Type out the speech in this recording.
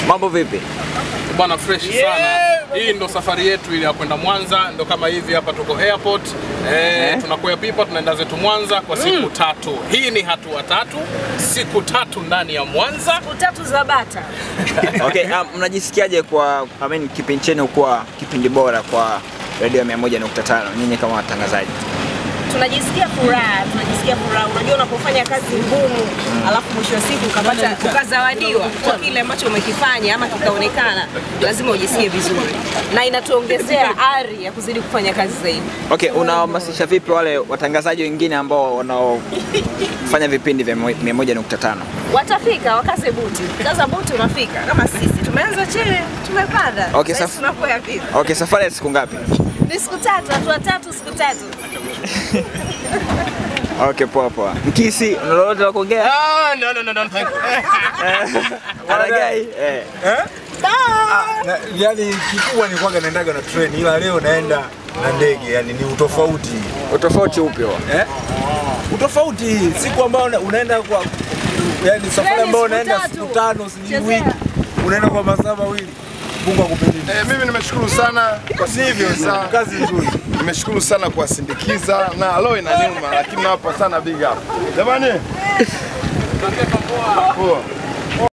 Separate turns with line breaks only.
Mambo vipi?
Bwana fresh sana. Hii ndo safari yetu ile ya kwenda Mwanza, ndo kama hivi hapa tuko airport. Eh, tunakuya pipa tunaenda zetu Mwanza kwa siku tatu. Hii ni hatua tatu, siku tatu ndani ya Mwanza.
Siku tatu za bata.
Okay, um, mnajisikiaje kwa I mean, kipindi chenu kuwa kipindi bora kwa redio ya 101.5 nyinyi kama watangazaji?
Tunajisikia furaha, tunajisikia furaha. Unajua unapofanya kazi ngumu, alafu mwisho wa siku ukapata ukazawadiwa kwa kile ambacho umekifanya ama kikaonekana, lazima ujisikie vizuri, na inatuongezea ari ya kuzidi kufanya kazi zaidi.
Okay, unawahamasisha vipi wale watangazaji wengine ambao wanaofanya vipindi vya 101.5?
Watafika, wakaze buti, kaza buti, unafika. Kama sisi tumeanza chini, tumepanda.
Okay,
Sasa
saf-
tunakwea vipi?
Okay, safari ya siku ngapi?
Ni siku tatu, hatua tatu, siku tatu.
Okay, poa poa. Mkisi, una lolote la kuongea?
Ah, no, no, no, no.
Aragai? Eh.
Na, yani kikubwa ni kwanga naendaga na train ila leo naenda na ndege, yani ni utofauti
Utofauti upi huo?
eh? Utofauti siku ambayo una- unaenda kwa yani safari
Treni
ambayo
siku
unaenda
tatu.
siku tano sijui
Chezea.
wiki unaenda kwa masaa mawili. Mungu akubariki.
Eh, mimi nimeshukuru sana kwa sivyo sana.
Kazi nzuri.
Nimeshukuru sana kuwasindikiza na leo inaniuma, lakini nawapa sana big up. Jamani. Poa.